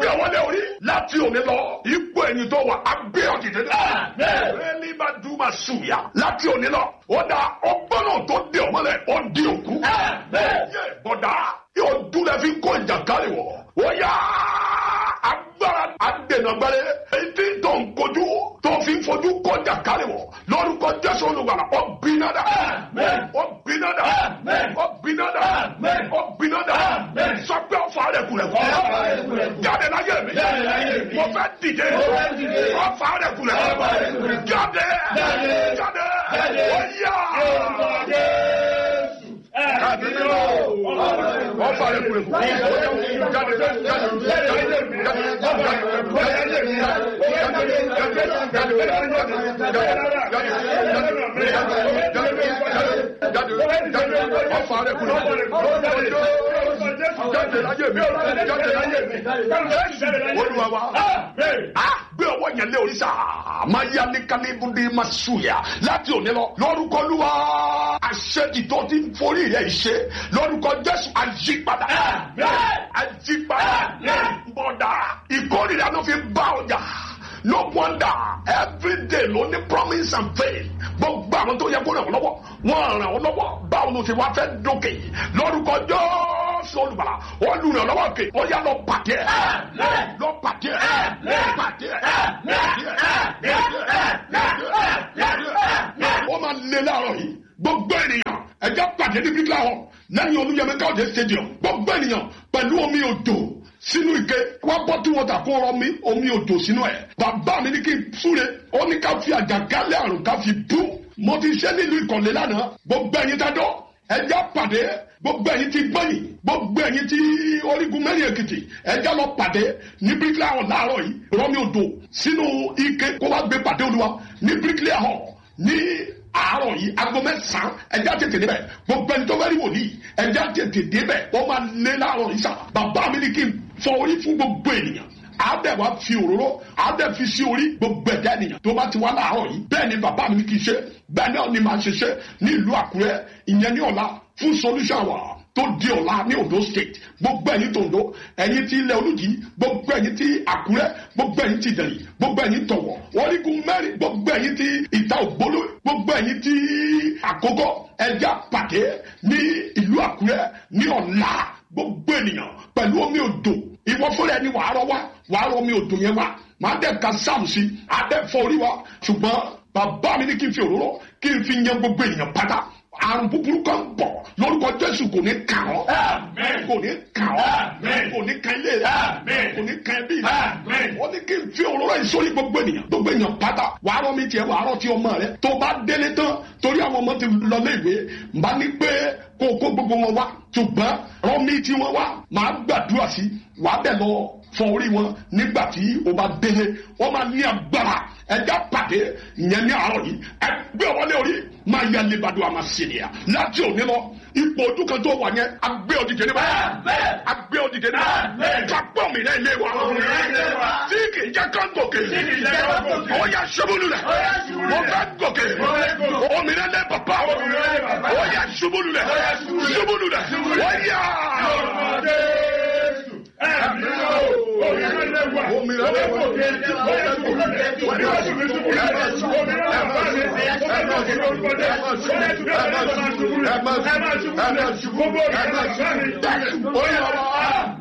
gbé wọlé orí láti òní lọ ipò ẹni tó wà agbé ọ̀dìdẹ náà. ẹni bá dùn máa sùn yá láti òní lọ ó dá ọgbọ́n náà tó dé ọmọlẹ̀ ó di òkú. Yẹ, bọ̀dá yóò dúlẹ̀ fi kó ìjàkálẹ̀ wọ̀ ó yá agbára adènàgbẹ́rẹ́ etí tó ń kojú tó fi ń fojú kọjá kálí wọ̀ lórúkọ jésù olùgbàlà ọ bínádà ọ bínádà ọ bínádà ọ bínádà sọpẹ́ ọ̀fà rẹ̀ kulẹ̀ kọ́ jáde láyé mi mo fẹ́ dìde ọ̀fà rẹ̀ kulẹ̀ jáde jáde ó yá ọ̀fà rẹ̀ kulẹ̀ kọ́ jáde jáde gbé ọwọ́ yẹn lé oríṣà máa yá ní kálíbùdí máa ṣùyà láti òní lọ lórúkọ lúwa àṣẹ ìtọ́ tí ń forí rẹ̀ ṣe lórúkọ jésù àyípadà àyípadà bọ̀dà ìkórìíra ló fi bá ọjà no wonder every day ló ní promise and faith gbogbo àwọn tó yẹ kó ràn ọ́ lọ́wọ́ wọ́n ràn ọ́ lọ́wọ́ báwo ló ṣe wá fẹ́ dókè lórúkọ jọ́sọ̀ olùbàlà olùrànlọ́wọ́ kè ó yá lọ pàdé ẹ̀ lọ pàdé ẹ̀ pàdé ẹ̀ ó máa lé láàárọ̀ yìí gbogbo ènìyàn ẹjẹ pàdé ní bíbélà hàn lẹ́yìn olúyẹmẹ káwọdé stadium gbogbo ènìyàn pẹ̀lú omi odò sínú ike wá bọ́ tí wọ́n ta kó rọ mi omi odò sínú ẹ̀ bàbá mi ní kí n súre ó ní ká fi àjàgálẹ̀ àrùn ká fi bú mo ti ṣe nílùú ìkọ̀lé lánàá gbogbo ẹ̀yin dájọ́ ẹjẹ pàdé gbogbo ẹ̀yin ti gbẹ̀yìn gbogbo ẹ̀yin ti orígun mẹ́rin èkìtì ẹjẹ lọ pàdé ní bíríkìlà hàn láàárọ̀ yìí rọmi odò sínú ike kó wá gbé pàdé olúwa ní bíríkìlà hàn ní àárọ̀ yìí aago mẹ́sàn-án ẹja tètè débẹ̀ gbogbo ẹni tó fẹ́ rí wòlíì ẹja tètè débẹ̀ wọ́n máa lé láàárọ̀ yìí sà bàbá mi ní kí n fọ orí fún gbogbo ènìyàn àádẹ́ wa fi òróró àádẹ́ fi sí orí gbogbo ẹ̀dá ènìyàn tó bá ti wá láàárọ̀ yìí bẹ́ẹ̀ ni bàbá mi ní kí n ṣe bẹ́ẹ̀ náà ni màá ṣe ṣe ní ìlú àkúrẹ́ ìyẹn ní ọ̀la fún solution wa tó di ọ̀la ní ondo state gbogbo ẹ̀yin tòǹdó ẹ̀yin tí ilẹ̀ olùjì gbogbo ẹ̀yin tí àkúrẹ́ gbogbo ẹ̀yin tí ìdẹ̀rì gbogbo ẹ̀yin tọ̀wọ̀ orígun mẹ́rin gbogbo ẹ̀yin tí ìta ògbóló gbogbo ẹ̀yin tí àkókò ẹja pàdé ní ìlú àkúrẹ́ ní ọ̀la gbogbo ènìyàn pẹ̀lú omi odò ìwọ fúnra ẹni wàá rọ wá wàá rọ omi odò yẹn wá màá dẹ̀ ka sáàmù sí adẹ́ fọ orí wa ṣùgbọ́n bàbá mi ní kí n fi òróró kí n fi yan gbogbo ènìyàn pátá àrùn búburú kan bọ̀ lórúkọ jésù kò ní kàn ọ́ kò ní kàn ọ́ kò ní kan ilé rẹ̀ kò ní kan ẹbí rẹ̀ ó ní kí n fi òróró yìí sórí gbogbo ènìyàn gbogbo ènìyàn pátá wàá rọ mi tiẹ̀ wàá rọ ti ọmọ rẹ tó bá délé tán torí àwọn ọmọ ti lọ lé ìwé nbá ní pé kó kó gbogbo wọn wá ṣùgbọ́n rọ mi tí wọn wá màá gbàdúrà sí wàá bẹ̀ lọ fọ orí wọn nígbà tí o bá délé wọn máa ní agbára ẹja pàdé ìyẹn ní àárọ̀ yìí ẹgbẹ́ wọlé orí máa yẹ alebado àmà sènìyà láti òní lọ ipò ojú kan tó wà yẹn agbé òdìdè níbà agbé òdìdè níbà kápọ̀ mi náà ilé wa tí kì í jẹ́ kán gòkè ó yà ṣubúlù rẹ̀ ó fẹ́ gòkè òmìnira lẹ́ bàbá ó yà ṣubúlù rẹ̀ ṣubúlù rẹ̀ ó yà. Òmìnira lẹ́ bàbá.